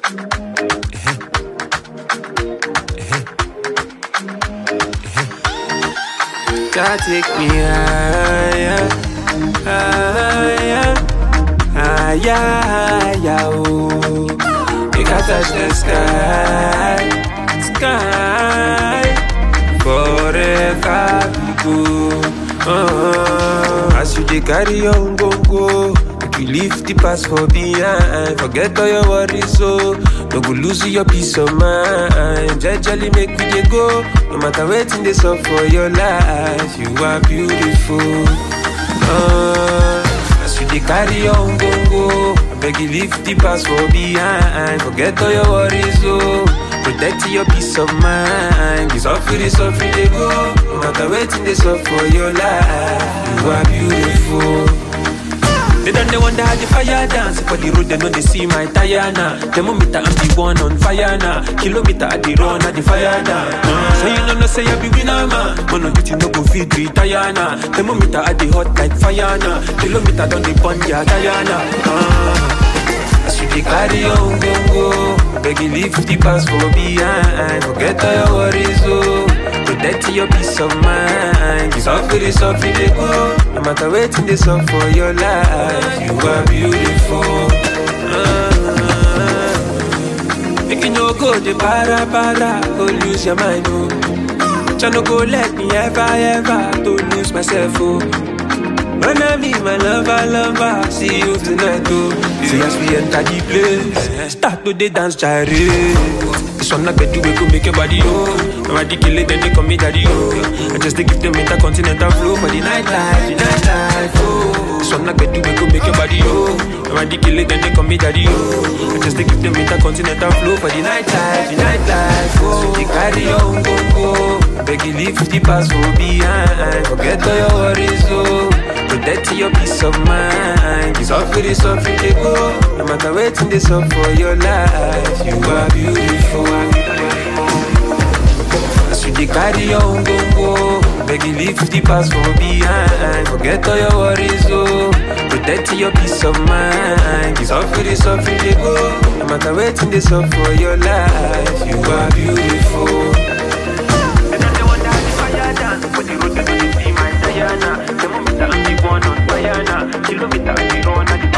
God take me higher, higher, higher, higher, oh. Make I touch the sky, sky, forever we go. Uh, as you dey carry on go go, make you leave the past for behind. Forget all your worries, so no go lose your peace of mind. Jejely make we dey go, no matter wetin dey sup for your life. You are beautiful. Uh, as you dey carry on go go, beg you leave the past for behind. Forget all your worries, so protect your peace of mind. You suffer, dey suffer, dey go. No matter wetin dey sup for your life, you are beautiful. They don't they wonder how the fire dance For the road they know they see my tire now Thermometer I'm the one on fire now Kilometer at the run at the fire now uh, So you know no say I be winner man Man on duty no go feed retire now Thermometer at the hot like fire now Kilometer down the burn ya tire now uh, As you dey carry on go go Beg you leave the past for behind Forget all your worries oh Protect your peace of mind You suffer, dey suffer, dey go No matter wetin dey sup for your life You are beautiful uh, Make you no go dey para para Go lose your mind oh Jah no go let me ever ever To lose myself oh When I meet my lover, lover, see you tonight, oh. See as we enter the place, start to the dance, gyre. This one I bet you we go make your body, oh. Nobody kill it, then they call me daddy, oh. I just to give them intercontinental flow for the nightlife, the nightlife, oh. This one I bet you we go make your body, oh. Nobody kill it, then they call me daddy, oh. I just to give them intercontinental flow for the nightlife, the nightlife, oh. So they carry on, go, go. Beg you leave the past for behind. Forget all your worries, oh. Protect your peace of mind. You suffer, you suffer, they go. No matter waiting, they suffer for your life. You are beautiful. As you dey carry on, go, go. Beg you leave the past for behind. Forget all your worries, oh. Protect your peace of mind. You suffer, you suffer, they go. No matter waiting, they suffer for your life. You are beautiful. And then they wonder how the fire dance For the road they know they see my Diana The moment I'm the one on fire now Kilometer I be run at the